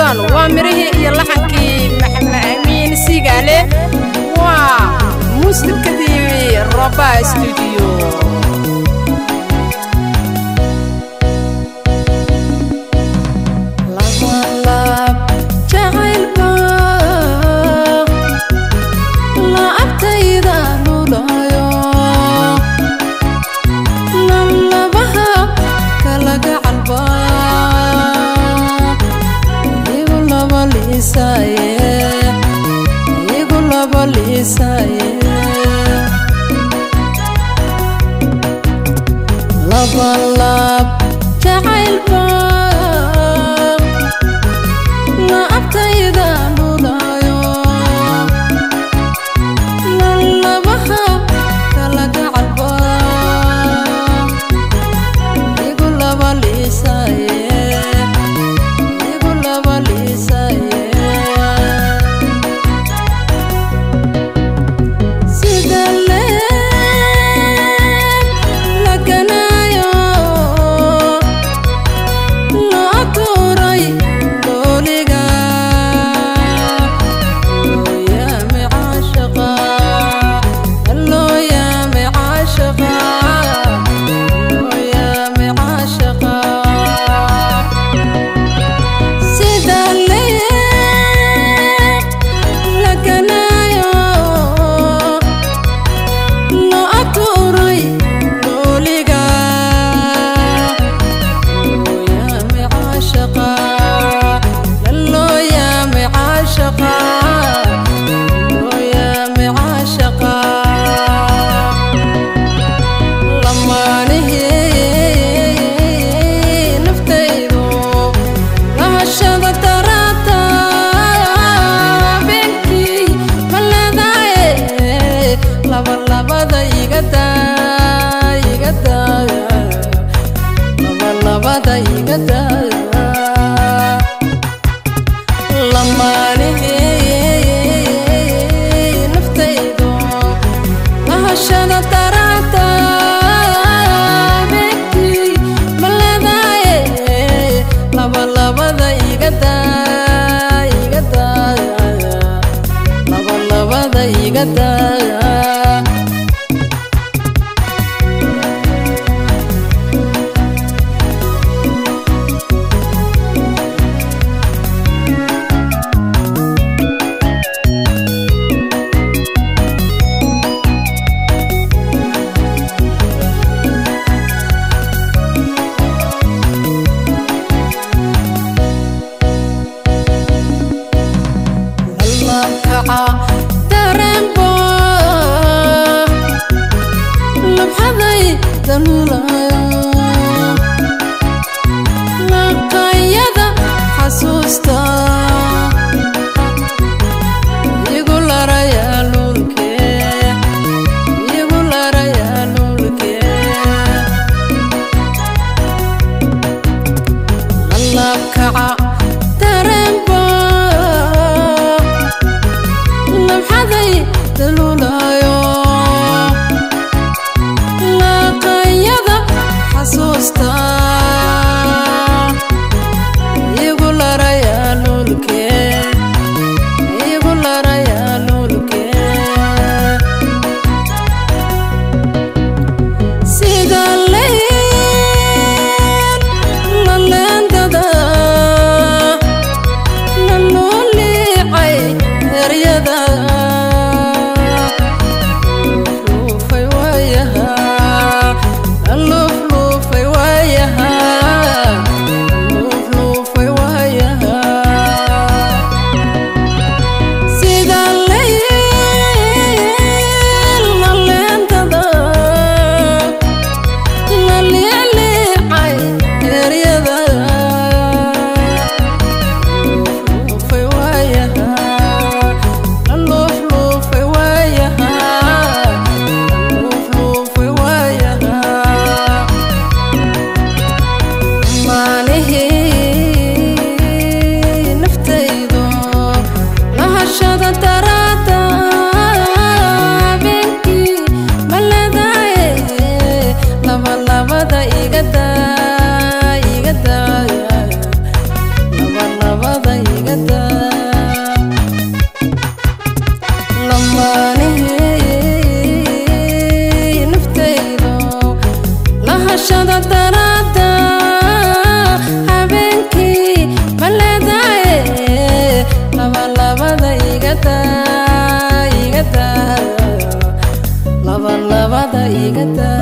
suldaan waa mirihii iyo laxankii maxamed amiin siigaale waa muusikadii roba stuudiyo labalab jacaylba laabtayda nulayo lalabaha kala gacalba igu laba liisaye igu laba liisaye sida leeb laganayo loo tuuray dooliga loo yaami caashaqa loo yaami caashaqa loo yaami caashaqa sida leeb laganayo loo atuuray dooliga loo yaami caashaqa loo yaami caashaqa loo yaami caashaqa lamaanihii naftaydu lahashada darata beenkii maladaye labalabada igada igada labalabada igada lamaanihii naftaydu lahashada darata beenkii maladaye labalabada igada igada labalabada igada lalabkaca dareenbo lahashada daraada habeenkii ma leedaye labalabada igada igada labalabada igada